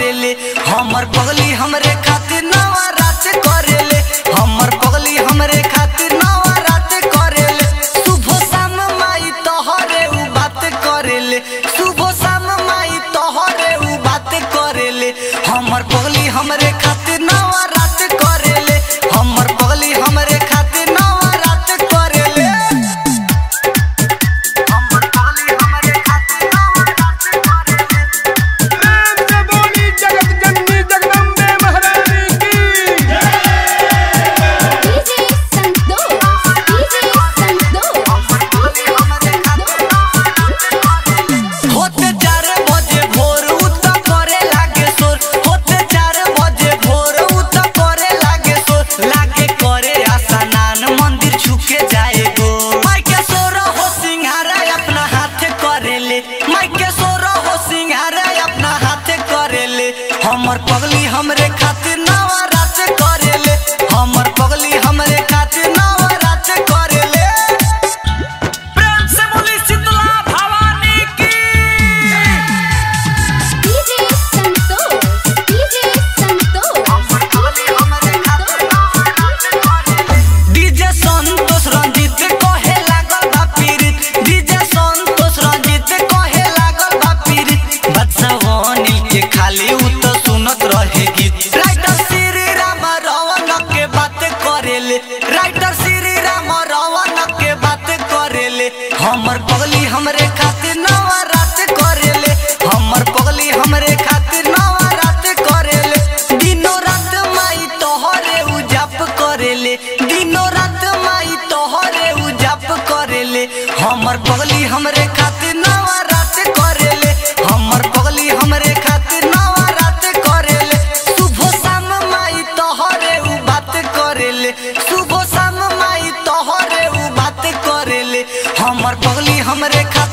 करेले हमर पगली हमरे खातिर नवा रात करेले हमर पगली हमरे खातिर नवा रात करेले सुबह शाम माई तोहरे उ बात करेले सुबह शाम माई तोहरे उ बात करेले हमर पगली हमरे खातिर नवा रात करेले हमर पगली हमरे खातिर नवा रात करेले हमर पगली हमरे खातिर नवा रात करेले प्रेम से बोली जगत जननी जगदम्बे महारानी की डीजे संतोष डीजे संतोष होते चार बजे भोर उत करे लागे सोर होते चार बजे भोर उत करे लागे सोर लागे करे आसनान मंदिर छुके जाए गो माई के सोर हो सिंहारा अपना हाथ करेले माई के सोर हो सिंहारा अपना हाथ करेले हमर पगली हमरे खातिर नवा रात करेले हमर पगली हमरे खातिर नवा रात करेले प्रेम से बोली शीतला भवानी की DJ Santosh DJ DJ Santosh Ranjeet कहे लागल बा पीरित डीजे संतोष रंजीत कहे लागल बा पीरित बदसवानी के खाली उ तो सुनत रहे गीत राइटर श्री राम रवन के बात करेले राइटर श्री राम रवन के बात करेले हमर पगली हमरे खातिर नवा रात करेले हमर पगली हमरे खातिर नवा रात करेले दिनो रात माई तोहरे उ जप करेले दिनो रात माई तोहरे उ जप करेले हमर पगली हमरे खातिर नवा रात करेले हमर पगली हमरे खातिर नवा रात करेले सुबह शाम माई तोहरे उ बात करेले सुबह शाम माई तोहरे उ बात करेले हमर पगली हमरे खातिर